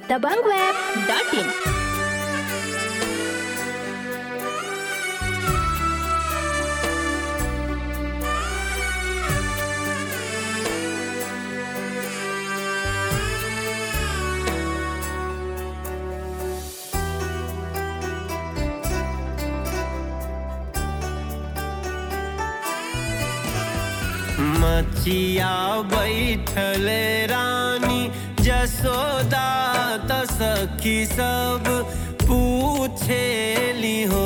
दबंगweb.in मचिया बैठल रानी जसोदा त सखी सब पूछेली हो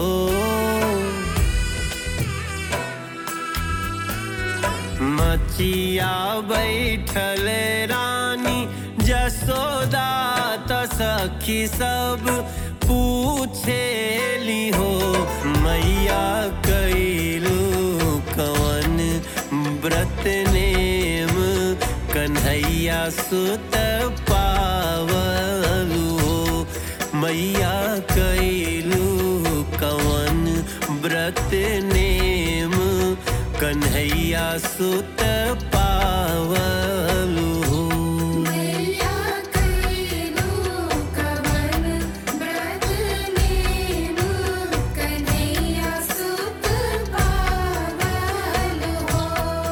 मचिया बैठल रानी जसोदा त सखी सब पूछेली हो मैया कैलू कवन व्रत नेम कन्हैया सुत पावलू हो मैया कैलू कवन व्रत नेम कन्हैया सुत पावलू हो मैया कैलू कवन व्रत नेम कन्हैया सुत पावल हो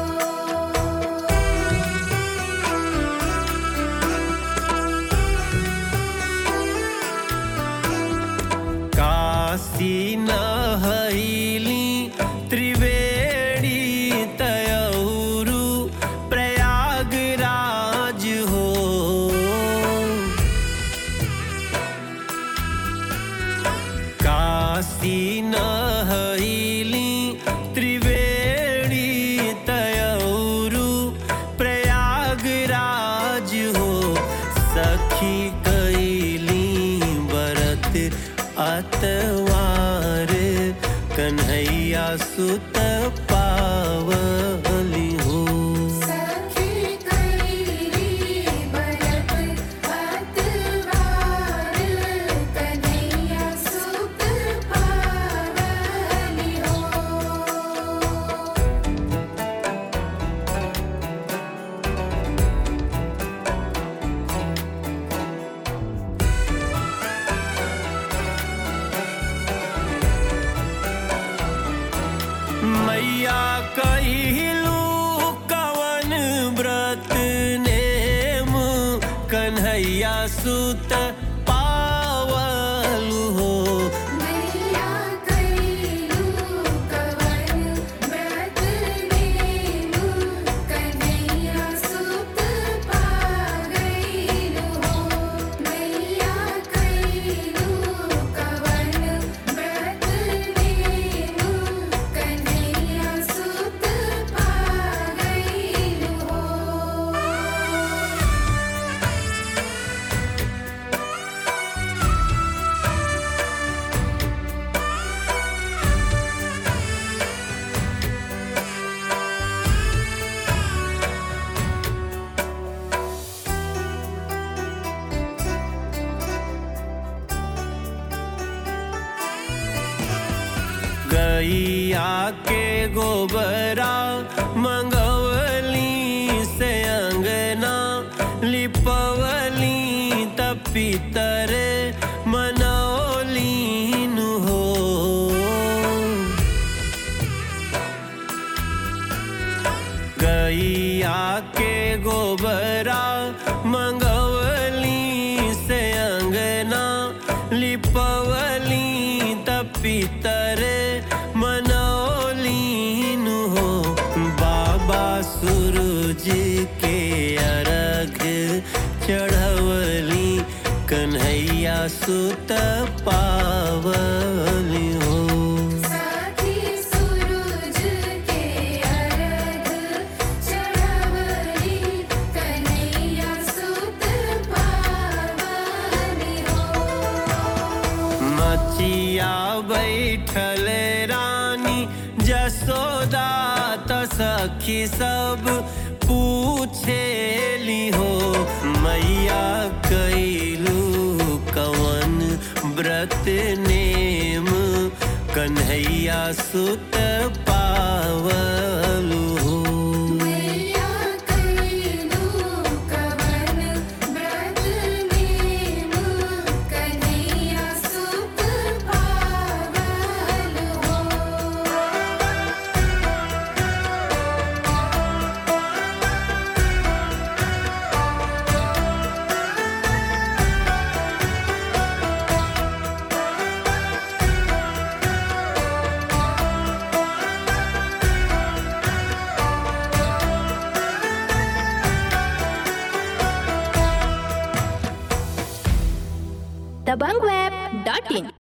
काशी नहैली त्रिवेणी तयौरु प्रयागराज हो काशी नहैली त्रिवेणी तयौरु प्रयागराज हो सखी कैली बरत अतवार कन्हैया सुत पावली हो सखी कैली बरत अतवार कन्हैया सुत पावल हो मैया कहलू कवन व्रत नेम कन्हैया सुत पावलू हो मैया कैलू कवन व्रत नेम कन्हैया सुत पागल हो मैया कैलू कवन व्रत नेम कन्हैया सुत पागल हो गैया के गोबरा मंगवली से अंगना लिपवली तपितर मनौलीन हो गैया के गोबरा मंगवली से अंगना लिपवली तपितर मनौलीन हो बाबा सूरज के अर्घ चढ़वली कन्हैया सुत पावली हो साथी सूरज के अर्घ चढ़वली कन्हैया सुत पावनी हो मचिया बैठल रानी जसोदा त सखी सब पूछेली हो मैया कैलू कवन व्रत नेम कन्हैया सुत पावली